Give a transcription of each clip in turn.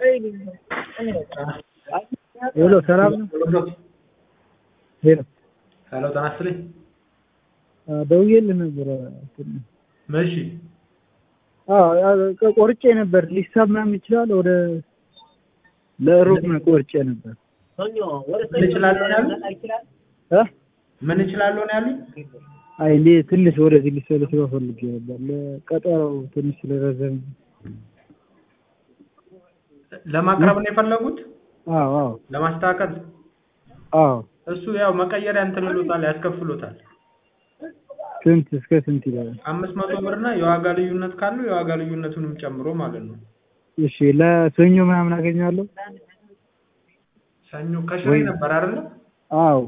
ሄሎ ሰላም ነው? ሄሎ ሄሎ ጤና ይስጥልኝ። ደውዬልህ ነበረ። እሺ አዎ ቆርጬ ነበር። ሊሳብ ምናምን ይችላል። ወደ ለሮብ ነው ቆርጬ ነበር። ምን እችላለሁ ነው ያሉኝ? እ ምን እችላለሁ ነው ያሉኝ? አይ እኔ ትንሽ ወደዚህ ሊሰለስ ፈልጌ ነበር። ለቀጠሮው ትንሽ ስለረዘም ለማቅረብ ነው የፈለጉት? አዎ አዎ ለማስተካከል? አዎ እሱ ያው መቀየሪያ እንትን ይሉታል፣ ያስከፍሉታል። ስንት እስከ ስንት ይላል? አምስት መቶ ብር እና የዋጋ ልዩነት ካለው የዋጋ ልዩነቱንም ጨምሮ ማለት ነው። እሺ ለሰኞ ምናምን አገኛለሁ? ሰኞ ከሽሬ ወይ- ነበር አይደለ? አዎ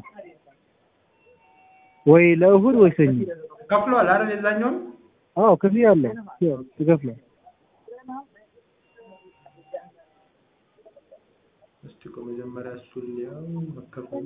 ወይ ለእሁድ ወይ ሰኞ። ከፍለዋል አይደል? የዛኛውን አዎ ክፍያ አለው ትከፍላለህ። እስቲ ቆይ መጀመሪያ እሱን ሊያው መከፈሉ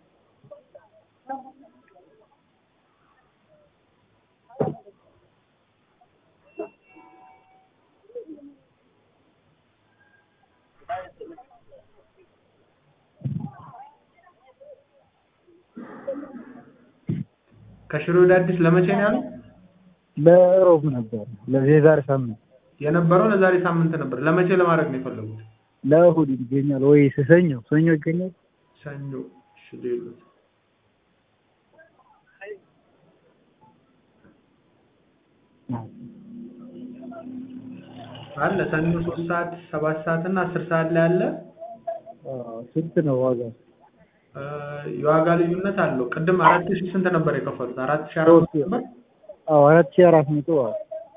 ከሽሬ ወደ አዲስ ለመቼ ነው ያሉት? ለሮብ ነበር ለዚህ የዛሬ ሳምንት የነበረው ለዛሬ ሳምንት ነበር። ለመቼ ለማድረግ ነው የፈለጉት? ለእሁድ ይገኛል ወይ ሰኞ ሰኞ ይገኛል? ሰኞ እሺ ሌሎት አለ ሰኞ ሶስት ሰዓት ሰባት ሰዓት እና አስር ሰዓት ላይ አለ። አዎ ስንት ነው ዋጋ? እ የዋጋ ልዩነት አለው። ቅድም አራት ሺህ ስንት ነበር የከፈሉት? አራት ሺህ አራት መቶ ነበር። አዎ አራት ሺህ አራት መቶ አዎ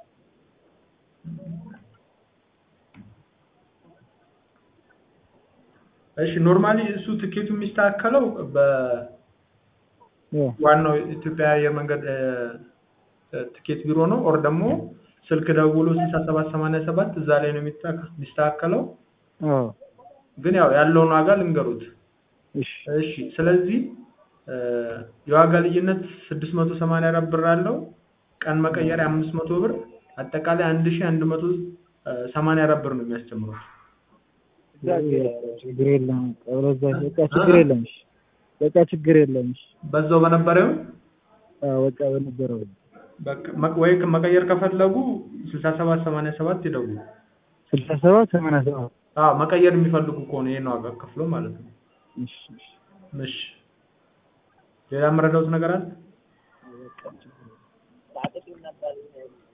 እሺ ኖርማሊ እሱ ትኬቱ የሚስተካከለው በዋናው እ ኢትዮጵያ አየር መንገድ እ እ ትኬት ቢሮ ነው። ኦር ደግሞ ስልክ ደውሎ ስልሳ ሰባት ሰማንያ ሰባት እዛ ላይ ነው የሚስተካ- የሚስተካከለው። አዎ ግን ያው ያለውን ዋጋ ልንገሩት። እሺ እሺ ስለዚህ እ የዋጋ ልዩነት ስድስት መቶ ሰማንያ አራት ብር አለው። ቀን መቀየሪያ አምስት መቶ ብር አጠቃላይ አንድ ሺህ አንድ መቶ እ ሰማንያ አራት ብር ነው የሚያስጨምረው። ችግር የለም በዛ በቃ ችግር የለም እሺ በቃ ችግር የለም እሺ በዛው በነበረው አዎ በቃ በነበረው በቃ መ- ወይ መቀየር ከፈለጉ ስልሳ ሰባት ሰማንያ ሰባት ይደውሉ። ስልሳ ሰባት ሰማንያ ሰባት አዎ መቀየር የሚፈልጉ ከሆነ ይሄን ዋጋ ከፍሎ ማለት ነው። እሺ እሺ እሺ ሌላ የምረዳውት ነገር አለ? በቃ ችግር የለም